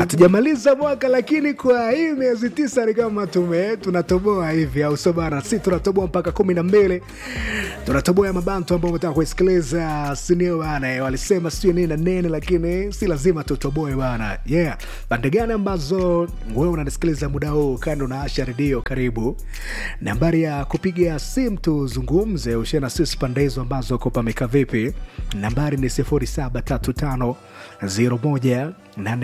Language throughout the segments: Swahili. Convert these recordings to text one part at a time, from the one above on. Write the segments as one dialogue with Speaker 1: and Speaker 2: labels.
Speaker 1: hatujamaliza mwaka lakini kwa hii miezi tisa ni kama tume tunatoboa hivi au sio bana si tunatoboa mpaka kumi na mbili tunatoboa ya mabantu ambao umetaka kuisikiliza sinio bana eh, walisema sio nini na nene lakini si lazima tutoboe bana yeah pande gani ambazo wewe unanisikiliza muda huu kando na asha redio karibu nambari ya kupiga simu tuzungumze ushie na sisi pande hizo ambazo uko pameka vipi nambari ni 0735 01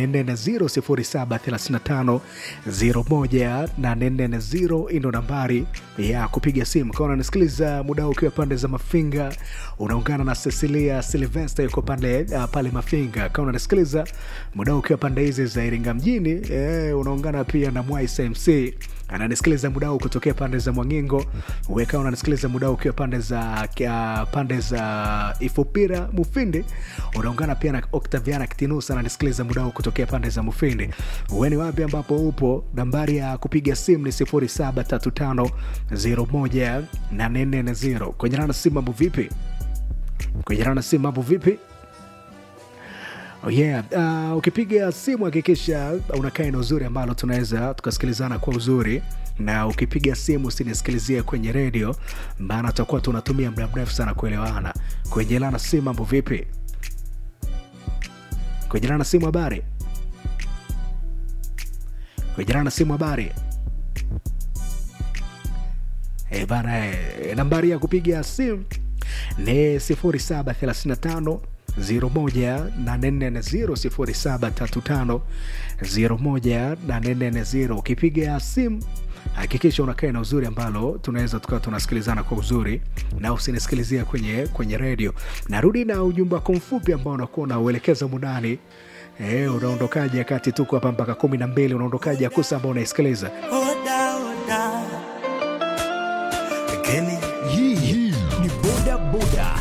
Speaker 1: 840 ndo nambari ya kupiga simu kawa unanisikiliza muda huu ukiwa pande za mafinga unaungana na cecilia silvester yuko pande uh, pale mafinga kawa unanisikiliza muda huu ukiwa pande hizi za iringa mjini eh, unaungana pia na mwaismc ananisikiliza muda huu kutokea pande za mwangingo weka unanisikiliza muda huu ukiwa pande za uh, pande za ifupira mufindi unaungana pia na octaviana kitinusa ananisikiliza muda huu kutokea pande za mufindi weni wapi ambapo upo nambari ya kupiga simu ni 0735 kwenye rana simu mambo vipi kwenye rana simu mambo vipi Oh yeah. Uh, ukipiga simu hakikisha unakaa eneo uzuri ambalo tunaweza tukasikilizana kwa uzuri na ukipiga simu usinisikilizie kwenye redio maana tutakuwa tunatumia muda mrefu sana kuelewana kwenye lana simu mambo vipi kwenye lana simu habari kwenye lana simu habari e bana e, nambari ya kupiga simu ni 0735 01350 ukipiga simu hakikisha unakaa na uzuri ambalo tunaweza tukawa tunasikilizana kwa uzuri na usinisikilizia kwenye kwenye redio narudi na ujumbe wako mfupi ambao unakuwa unauelekeza mundani e, unaondokaje kati tuko hapa mpaka kumi na mbili unaondokaje akusa ambao unaisikiliza
Speaker 2: Oda, oda. Lakini
Speaker 3: Hii hii ni boda boda